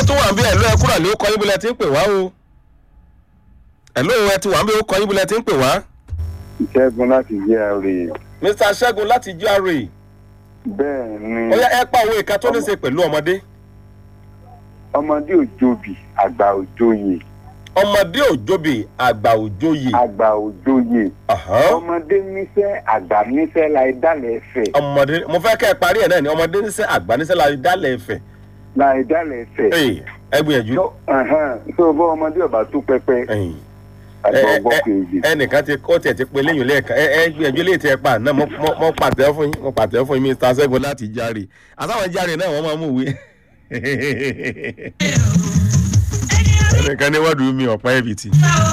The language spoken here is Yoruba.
tó wà ń bí ẹ̀lú ẹ kúrò ní ó kọ yín bólẹ̀ tí ń pè wá o ẹ̀lú ẹ ti wà ń bí ó kọ yín bólẹ̀ tí ń pè wá. ìṣẹ́gun láti jẹ́ àárẹ̀ mr ṣẹ́gun láti gra bẹ́ẹ̀ ni ó yá ẹ pa òwe ìka tó ní ṣe pẹ̀lú ọmọdé ọmọdé òjòbí àgbà òjòyè ọmọdé òjòbè àgbà òjòyè àgbà òjòyè Ọ̀hán. ọmọdé níṣẹ́ àgbà níṣẹ́ láì dálẹ̀ ẹ̀fẹ̀ ọmọdé mo fẹ́ kẹ́ ẹ parí ẹ̀ náà ni ọmọdé níṣẹ́ àgbà níṣẹ́ la dálẹ̀ ẹ̀fẹ̀ láì dálẹ̀ ẹ̀fẹ̀ Ee, ẹ gbìyànjú. tó ẹ̀hẹ́n, tó bọ́ ọmọdé ọba tó pẹpẹ Ẹ̀yìn. àti Ẹ- ẹ- ọgbọ́n ẹ- kejì ẹnìkan ti kó tiẹ̀ ti pe léyìn lẹ́ẹ̀kan ẹ ẹ gbìyànjú léyìí tí ẹ pa náà mo mo- mo pàtẹ́ fún yín mo pàtẹ́ fún yín mr ṣẹ́gun láti járe àtàwọn járe náà wọ́n máa mú ìwé. ẹnìkan ní wọ́ọ̀dù mi ọ̀pá ẹ̀bìtì.